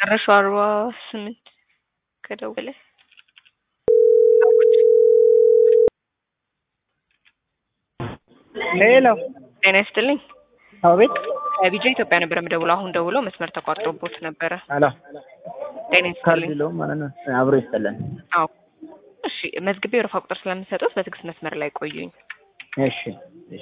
መጨረሻው አርባ ስምንት ከደወለ ሄሎ ጤና ይስጥልኝ። አቤት ከቢጃ ኢትዮጵያ ነበር የምደውለው። አሁን ደውለው መስመር ተቋርጦቦት ነበረ። አሎ ጤና ካርድ ይስጥልኝ። የለውም ማለት ነው አብሮ ይስጠለን አዎ እሺ፣ መዝግቤ ወረፋ ቁጥር ስለምሰጡት በትዕግስት መስመር ላይ ቆዩኝ። እሺ እሺ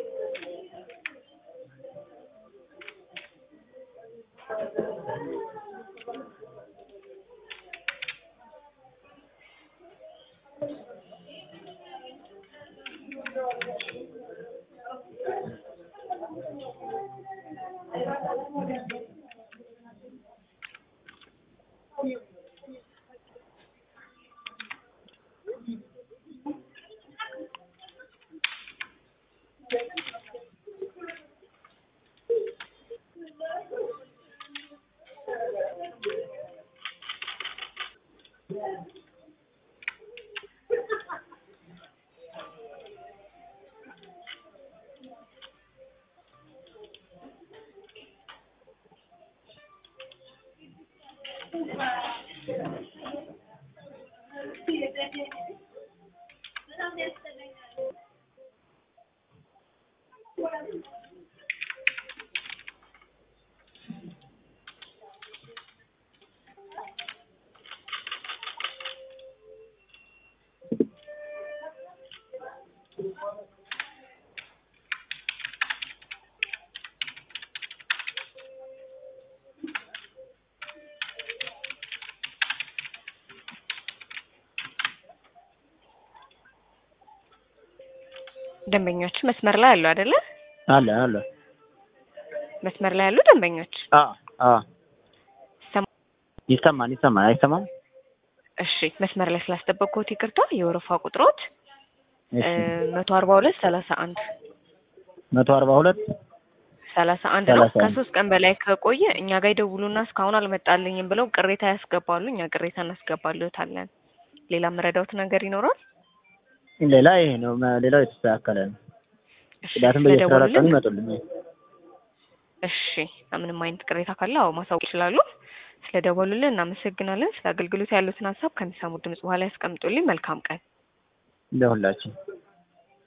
ደንበኞች መስመር ላይ አሉ አይደለ? አለ አለ መስመር ላይ ያሉ ደንበኞች አ አ ሰማ- ይሰማል ይሰማል አይሰማም እሺ፣ መስመር ላይ ስላስጠበቅኩት ይቅርታ። የወረፋ ቁጥሮት እሺ መቶ አርባ ሁለት ሰላሳ አንድ መቶ አርባ ሁለት ሰላሳ አንድ ነው። ሰላሳ አንድ ከሶስት ቀን በላይ ከቆየ እኛ ጋር ይደውሉና እስካሁን አልመጣልኝም ብለው ቅሬታ ያስገባሉ። እኛ ቅሬታ እናስገባልዎታለን። ሌላ መረዳውት ነገር ይኖራል? ሌላ ይሄ ነው መ- ሌላው የተስተካከለ ነው እሺ፣ ጽዳትን በየአስራ አራት ቀኑ ስለደወሉልን ይመጡልኝ እሺ፣ ምንም አይነት ቅሬታ ካለ አዎ ማሳወቅ ይችላሉ። ስለደወሉልን እናመሰግናለን። ስለ አገልግሎት ያሉትን ሀሳብ ከሚሰሙት ድምጽ በኋላ ያስቀምጡልኝ። መልካም ቀን። ለሁላችን